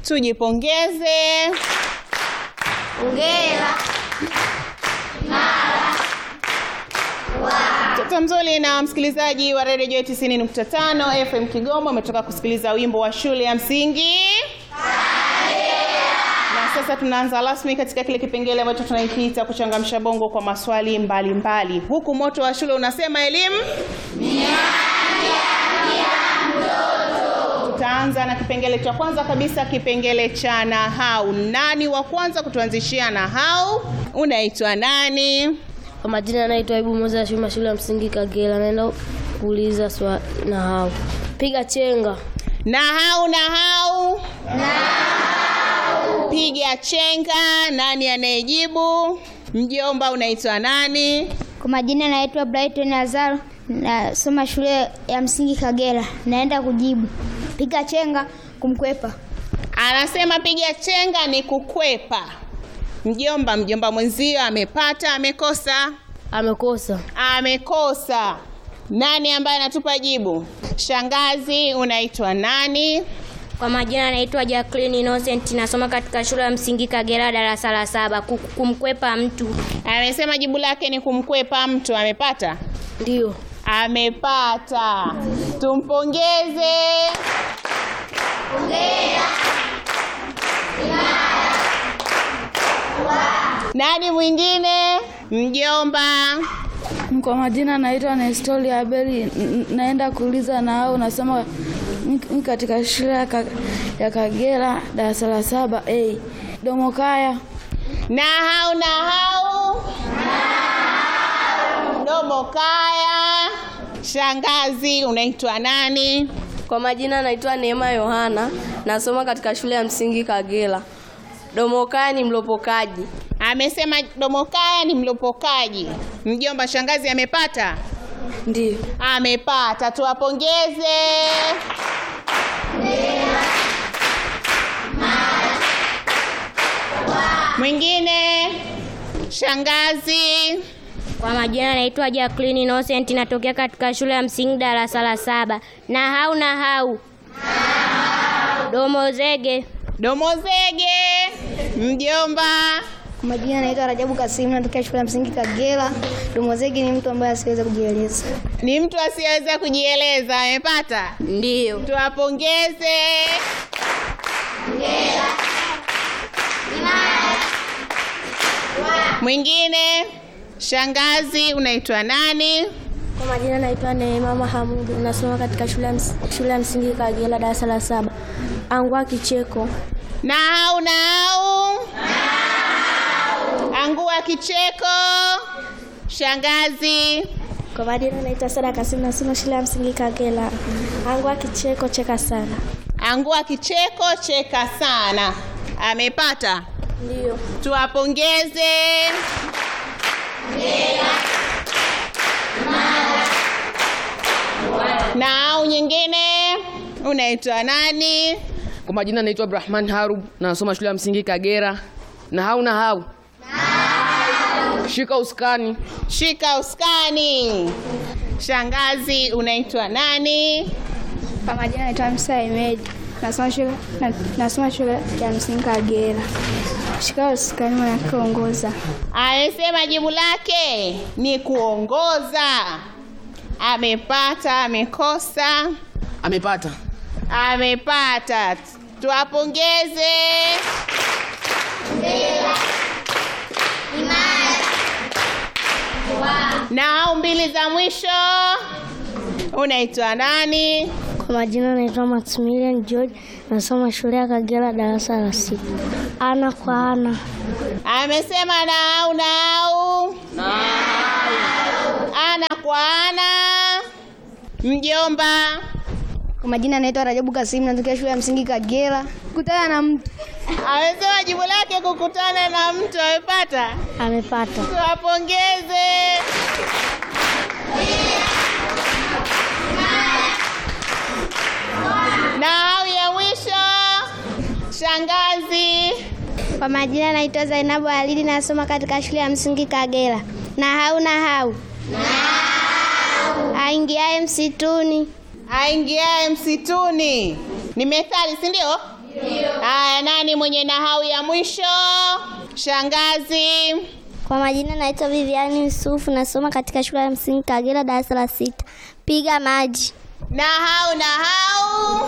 Tujipongeze. Hongera. Mtoto mzuri na msikilizaji wa redio 90.5 FM Kigoma, umetoka kusikiliza wimbo wa shule ya msingi na sasa tunaanza rasmi katika kile kipengele ambacho tunaikiita kuchangamsha bongo kwa maswali mbalimbali mbali. Huku moto wa shule unasema elimu Tutaanza na kipengele cha kwanza kabisa, kipengele cha nahau. Nani wa kwanza kutuanzishia nahau? Unaitwa nani? Kwa majina anaitwa Ibu Moza Shuma, shule ya msingi Kagera. Naenda kuuliza swali nahau. Piga chenga. Nahau, nahau, piga chenga. Nani anayejibu? Mjomba, unaitwa nani? Kwa majina naitwa Brighton Azaro, nasoma shule ya msingi Kagera. Naenda kujibu piga chenga kumkwepa. Anasema piga chenga ni kukwepa. Mjomba, mjomba mwenzio amepata, amekosa? Amekosa. Amekosa. Nani ambaye anatupa jibu? Shangazi, unaitwa nani? Kwa majina naitwa Jacqueline Innocent, nasoma katika shule ya msingi Kagera darasa la saba. Ku- Kumkwepa mtu. Amesema jibu lake ni kumkwepa mtu. Amepata? Ndio. Amepata. Tumpongeze. Nani mwingine? Mjomba. Kwa majina naitwa Nestori Abeli, n- naenda kuuliza na au nasoma ni katika shule ya Ka- ya Kagera darasa la saba A Domokaya. Nahau, nahau. Domo kaya. Shangazi, unaitwa nani? Kwa majina naitwa Neema Yohana, nasoma katika shule ya msingi Kagera. Domokaya ni mlopokaji. Amesema domo kaya ni mlopokaji. Mjomba, shangazi amepata? Ndio. Amepata, tuwapongeze. Mwingine shangazi. Kwa majina naitwa Jacqueline Innocent, natokea katika shule ya msingi darasa la saba. Nahau, nahau. Domo zege. Domozege. Mjomba. Kwa majina naitwa Rajabu Kasimu, natokea shule ya msingi Kagera. Domozegi ni mtu ambaye asiweza kujieleza. Ni mtu asiyeweza kujieleza. Amepata? Ndio. Tuwapongeze. Mwingine shangazi, unaitwa nani? Kwa majina naitwa Neema Mahamudu, nasoma katika shule ya ms- shule ya msingi Kagera darasa la saba. Angua kicheko. Nahau, nahau. Angua kicheko. Shangazi. Kwa majina naitwa Sara Kasimu, nasoma shule ya msingi Kagera. Angua kicheko, cheka sana. Angua kicheko, cheka sana. Amepata? Ndio. Tuwapongeze. Nahau nyingine, unaitwa nani? Kwa majina naitwa Abdurahman Harub, nasoma shule ya msingi Kagera. Nahau nahau. Shika uskani. Shika uskani. Shangazi, unaitwa nani? Kwa majina naitwa Msa Ahmed, nasoma shule na, nasoma shule ya msingi Kagera. Shika uskani maana kuongoza. Amesema jibu lake ni kuongoza. Amepata, amekosa? Amepata. Amepata. Tuwapongeze. Nao mbili za mwisho, unaitwa nani? Kwa majina naitwa Maximilian George, nasoma shule ya Kagera darasa la sita. Ana kwa ana. Amesema nau nau, ana kwa ana. Mjomba, Kwa majina naitwa Rajabu Kasimu, natokea shule ya msingi Kagera. Kutana na mtu amesema jibu lake kukutana na mtu. Amepata? Amepata. Tuwapongeze. Na au ya mwisho, shangazi. Kwa majina naitwa Zainabu Alidi, nasoma katika shule ya msingi Kagera. Nahau nahau, aingiaye msituni. Aingiaye msituni ni methali, si ndio? Haya, nani mwenye nahau ya mwisho? Shangazi. Kwa majina naitwa Viviani Yusufu, nasoma katika shule ya msingi Kagera, darasa la sita. Piga maji. Nahau, nahau.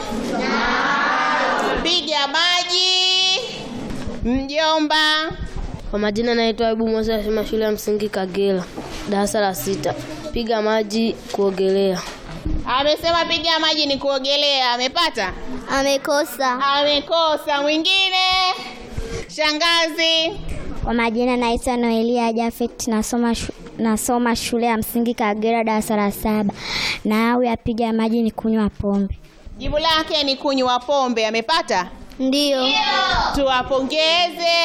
Piga maji. Mjomba. Kwa majina naitwa Ibu Musa, nasoma shule ya msingi Kagera, darasa la sita. Piga maji, kuogelea. Amesema piga maji ni kuogelea. Amepata? Amekosa. Amekosa. Mwingine? Shangazi. Kwa majina naitwa Noelia Jafet, nasoma shu, nasoma shule ya msingi Kagera, darasa la saba. Na au ya piga maji ni kunywa pombe. Jibu lake ni kunywa pombe. Amepata? Ndiyo. Tuwapongeze.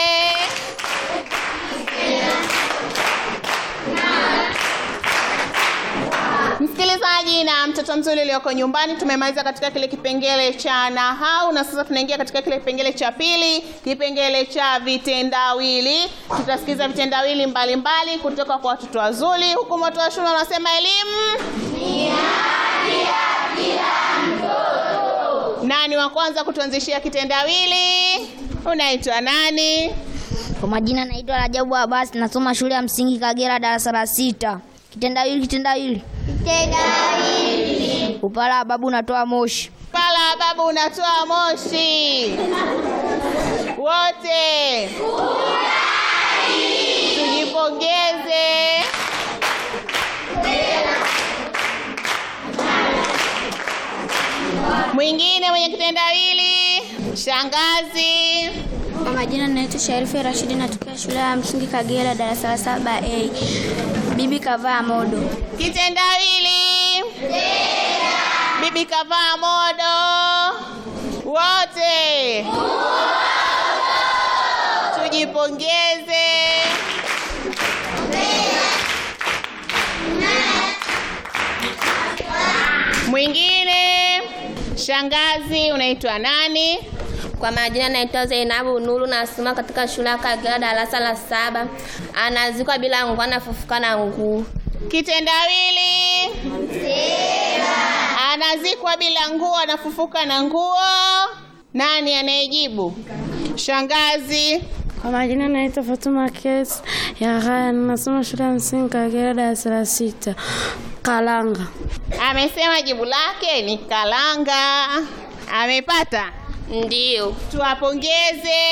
Msikilizaji na mtoto mzuri ulioko nyumbani, tumemaliza katika kile kipengele cha nahau na sasa tunaingia katika kile kipengele cha pili, kipengele cha vitendawili. Tutasikiza vitendawili mbalimbali kutoka kwa watoto wazuri, huku moto wa shule unasema elimu nani wa kwanza kutuanzishia kitendawili? Unaitwa nani? Kwa majina naitwa Rajabu Abasi, nasoma shule ya msingi Kagera, darasa la sita. Kitendawili, kitendawili. Upala babu unatoa moshi. Pala babu unatoa moshi. Wote tujipongeze. Mwingine mwenye kitendawili, shangazi. Kwa majina naitwa Sharifu Rashidi, natokea shule ya msingi Kagera, darasa la saba A. Bibi kavaa modo. Kitendawili. Bibi kavaa modo. Wote tujipongeze. Mwingine, shangazi, unaitwa nani? Kwa majina naitwa Zainabu Nuru, nasoma katika shule ya Kagera, darasa la saba. Anazikwa bila nguo, anafufuka na nguo. Kitendawili. Anazikwa bila nguo, anafufuka na nguo. Nani anayejibu? Shangazi. Kwa majina naitwa Fatuma Kes ya Haya, nasoma shule ya msingi Kagera, darasa la sita. Kalanga. Amesema jibu lake ni kalanga. Amepata? Ndiyo. Tuwapongeze.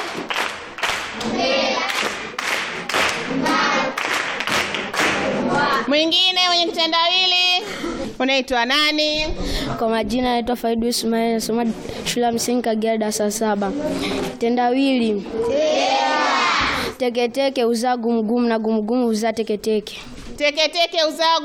Mwingine mwenye kitendawili unaitwa nani? Kwa majina naitwa Faidu Ismail, nasoma shule ya msingi Kagera, darasa la saba. Tendawili. Teketeke uzaa gumugumu na gumugumu uzaa teketeke. Teketeke uzaa